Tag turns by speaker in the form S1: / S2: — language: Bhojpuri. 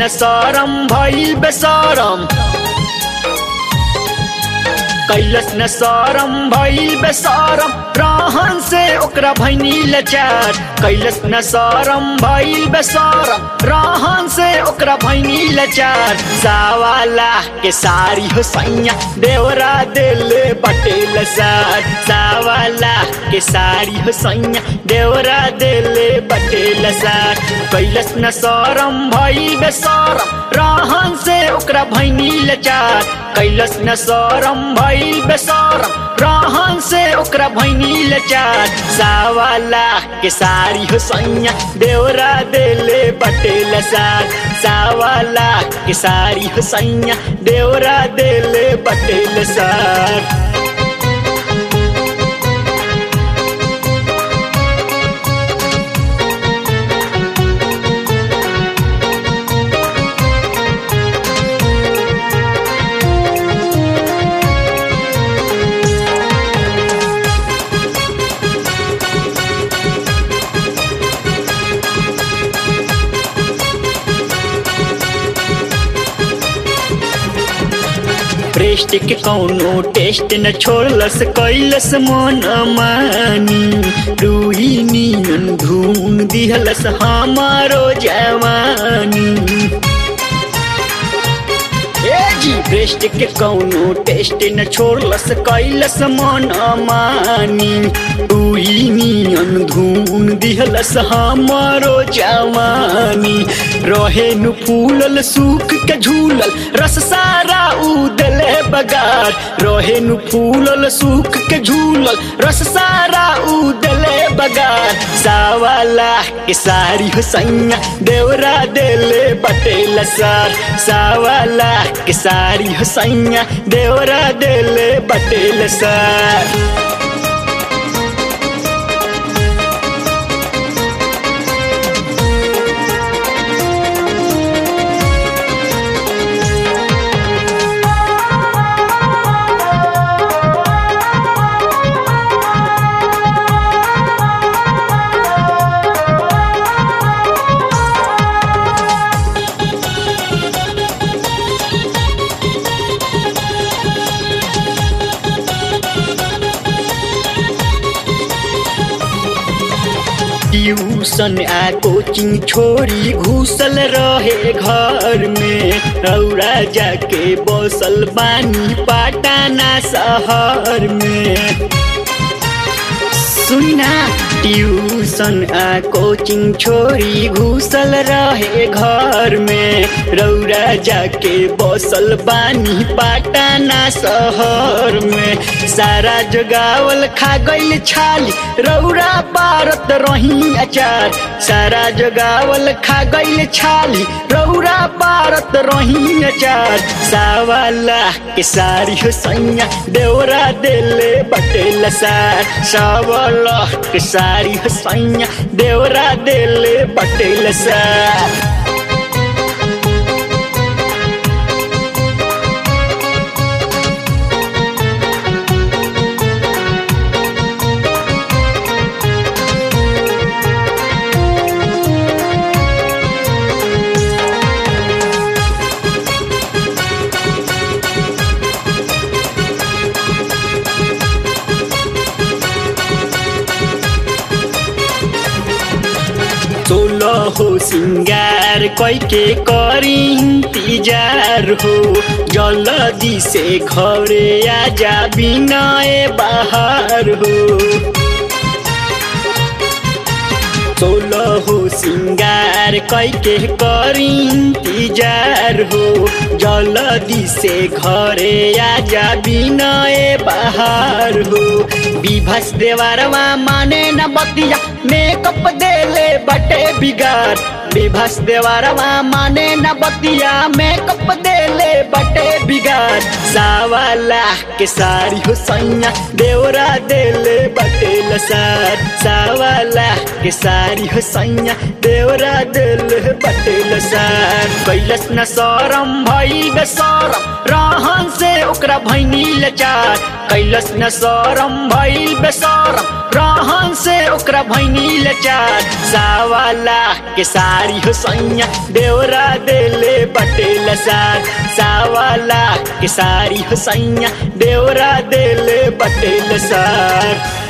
S1: न सरम भइल बेसरम कैलस न सरम भइल बेसरम रहन से ओकरा भैनी लचार कैलस न सरम भइल बेसरम रहन से ओकरा भैनी लचार सावाला के सारी हो सैया देवरा देले बटेल सार सावाला के सारी हो सैया देवरा देले बटेल सार कैलस न सरम भइल बेसरम रहन से ओकरा भैनी लचार कैलस न सरम भइल बेसरम रहन से ओकरा भैनी लचार सावाला के सारी हो सैया देवरा देले बटेल सार सावाला के सारी हो सैया देवरा देले बटेल सार प्रेस्ट के कौनो टेस्ट न छोड़लस कैलस मन मानी रूही नियन धून दिहलस हमारो जवानी ए जी ब्रेस्ट के कौनो टेस्ट न छोड़लस कैलस मन मानी रूही नियन धून दिहलस हमारो जवानी रहे नु फूलल सूख के झूलल रस सारा उदले बगार रहे नु फूलल सूख के झूलल रस सारा उदले बगार सावाला के सारी हो सैया देवरा देले बटेल सार सावाला के सारी हो सैया देवरा देले बटेल सार ट्यूशन आ कोचिंग छोड़ी घुसल रहे घर में रौरा जाके बसल बानी पाटाना शहर में सुना ट्यूशन आ कोचिंग छोड़ी घुसल रहे घर में रौरा जाके बसल बानी पाटाना शहर में सारा जगावल खा गईल छाली रौरा पारत रही अचार सारा जगावल खा गईल छाली रौरा पारत रही अचार सावाला के सारी हो सैया देवरा देले बटेल सार सावला के सारी हो सैया देवरा देले बटेल सार सोलह हो सिंगार कैके करी इंतजार हो जल्दी से घरे आजा बिनाए बाहर हो सोलह हो सिंगार कैके करी इंतजार हो जल्दी से घरे आजा बिनाए बाहर हो विभस देवरवा माने न बतिया मेकअप देले बटे बिगाड़ विभस देवरवा माने न बतिया मेकअप देले बटे बिगाड़ सावाला के सारी हो सैया देवरा देले बटे लसार सावाला के सारी हो सैया देवरा देले बटे लसार कैलस न सरम भई बेसरम रहन से ओकरा भैनी लचार कैलस न सरम भई बेसरम रहन से ओकरा भैनी लचार सावाला के साड़ी हो सैया देवरा देले बटेल सार सावाला के साड़ी हो सैया देवरा देले बटेल सार